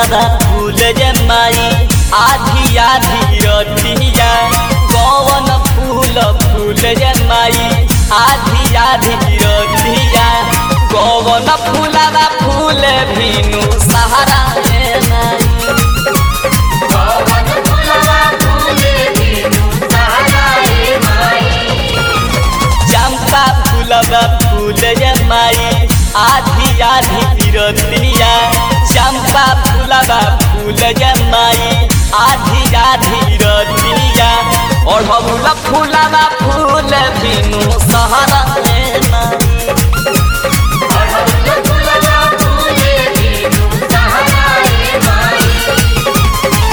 फूलवा फूल जे माई आधी आधी रतिया कौन फूल फूल जे माई आधी आधी रतिया कौन फूलवा फूल भीनु सहारा ए माई पवन फुलवा फूले बिनु सहारा रे माई चंपा फूलवा फूल जे माई आधी आधी बिरतिया चंपा फूलवा फूल जे माई आधी आधी रतिया ओढ़ौल फूलवा फूल बिनु सहरा रे माई पवन फुलवा फूले बिनु सहारा रे माई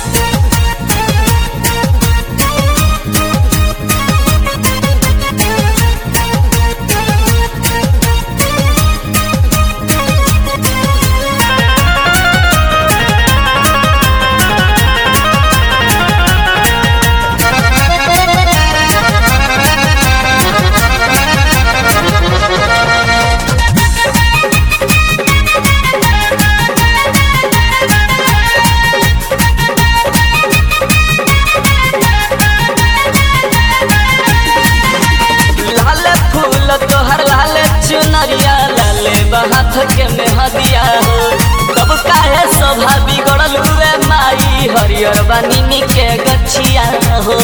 लाल फूल तोहर लाल चुनरिया लाले बहाथ के मेहदिया हो कब काहे शोभा बिगड़ल हुए माई हरियर बानी के गछिया हो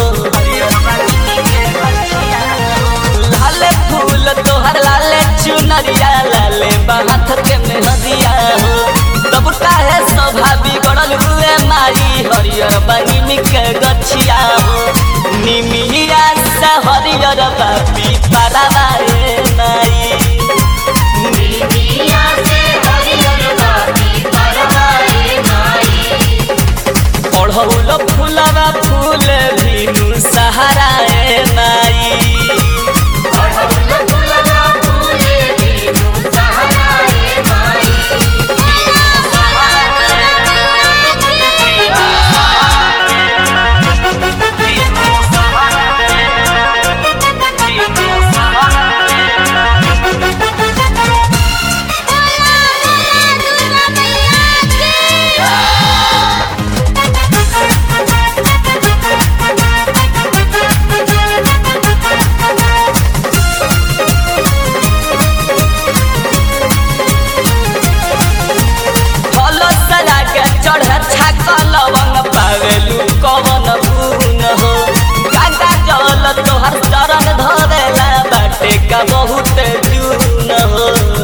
लाल फूल तोहर लाल चुनरिया लाले बहाथ के मेहदिया हो कब काहे शोभा बिगड़ल हुए माई हरियर बानी के गछिया हो निमिया से हरियर बापी पारावा रे माई बिया से हरियर बाती परवा रे माई ओढ़ौल फूलवा फूल भीनु सहारा ए माई पवन फुलवा फूले बिनु सहारा रे माई फल सला के चढ़ छाक लवंग पावेलू कवन गुण हो गंगा जल तोहर चरण धरेला बाटे का बहुत जून हो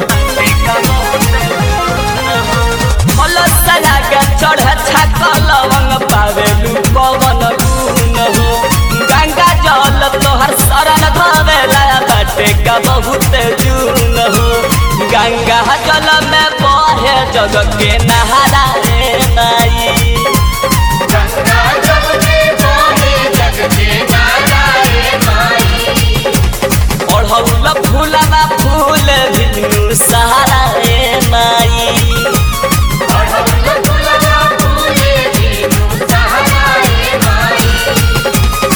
फल सला के चढ़ छाक लवंग पावेलू कवन गुण हो गंगा जल तोहर शरण धरेला बाटे का बहुत जून हो गंगा जल में बहे जग के नहारा रे माई गंगा जब के बोले जग के नारा रे माई ओढ़ौल फूलवा फूल भिनु सहारा रे माई पवन फुलवा फूले बिनु सहारा रे माई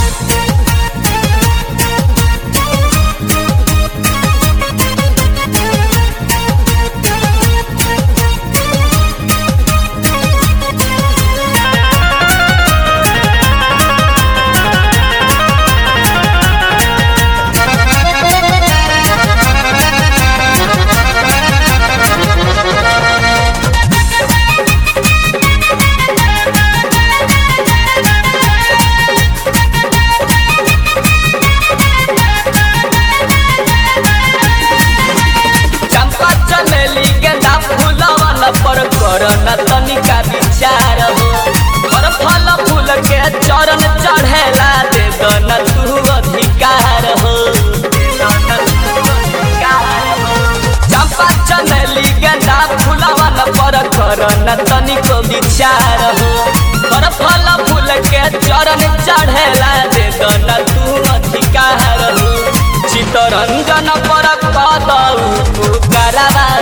चंपा चमेली गेंदा फूलवन पर कर न तनिका विचार हो पर फल फूल के चरण चढ़ेला दे दन तू अधिकार हो चंपा चमेली गेंदा फूलवन पर कर न तनिको विचार हो पर फल फूल के चरण चढ़ेला दे दन तू अधिकार हो चितरंजन पर कदऊ करावा